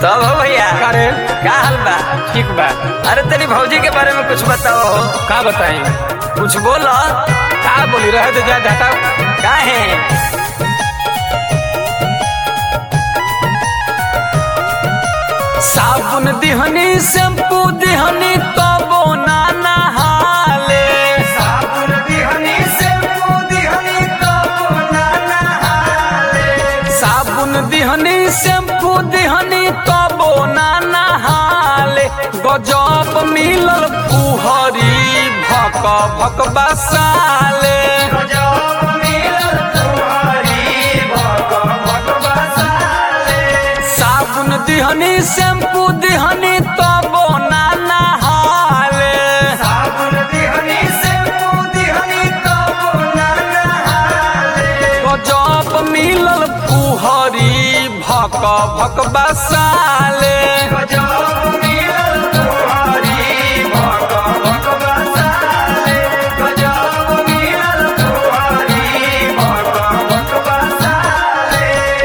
तब हो भैया अरे का हाल बा ठीक बा अरे तेरी भौजी के बारे में कुछ बताओ का बताई कुछ बोलो का बोली रहे तो जा हटाओ का है साबुन दिहनी शैम्पू दिहनी तबो ना नहाले साबुन दिहनी शैम्पू दिहनी तबो ना नहाले साबुन दिहनी शैम्पू दिहनी तबो ना नहाले गजब मिलल पुहरी भक भक बसाले गजब मिलल पुहरी भक भक बसाले साबुन दिहनी शैम्पू दिहनी तबो ना नहाले साबुन दिहनी शैम्पू दिहनी तबो ना नहाले गजब मिलल पुहरी भक भक बसाले गजब मिलल पुहरी भक भक बसाले गजब मिलल पुहरी भक भक बसाले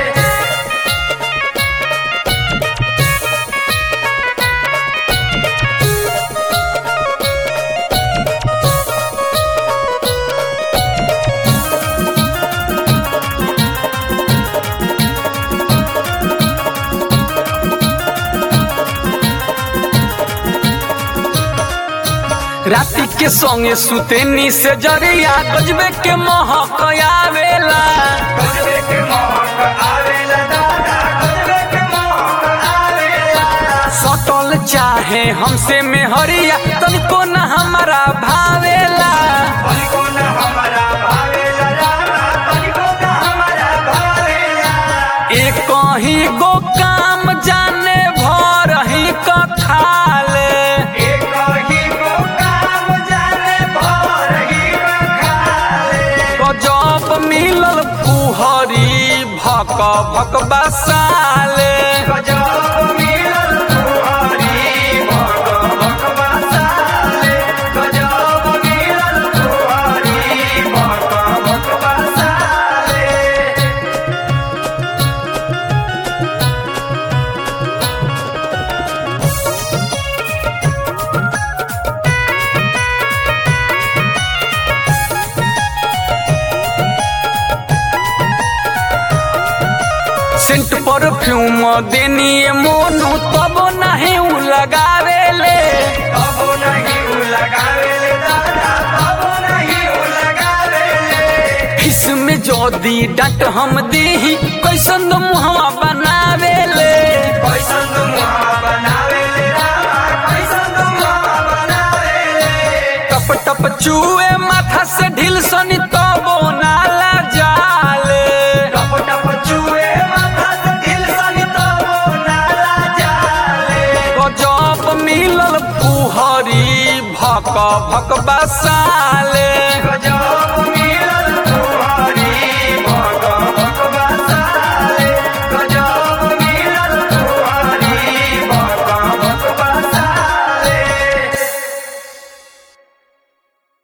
राति के संगे सुतेनी से जरिया गजबे के महक आवेला गजबे के महक आवेला दादा गजबे के महक आवेला सटल चाहे हमसे में हरिया तनिको न हमारा भावेला तनिको न हमारा भावेला दादा तनिको न हमारा भावेला एक ही गो काम जाने भर ही कथाले एक ही गो काम जाने भर ही कथाले गजब मिलल पुहरी भक भक बसाले गजब मिलल पुहरी भक भक बसाले गजब मिलल पुहरी भक भक बसाले सेंट परफ्यूम देनी मोनू तब नहीं उ लगावेले तब नहीं उ लगावेले दादा तब नहीं उ लगावेले इसमें जोदी डट हम देही कैसन मुहवा बनावेले कैसन मुहवा बनावेले रामा कैसन मुहवा बनावेले टप टप चूए माथा से ढील सनी तबो नाला जाले टप टप चूए माथा से ढील सनी तबो नाला जाले गजब मिलल पुहरी भक भक बसाले गजब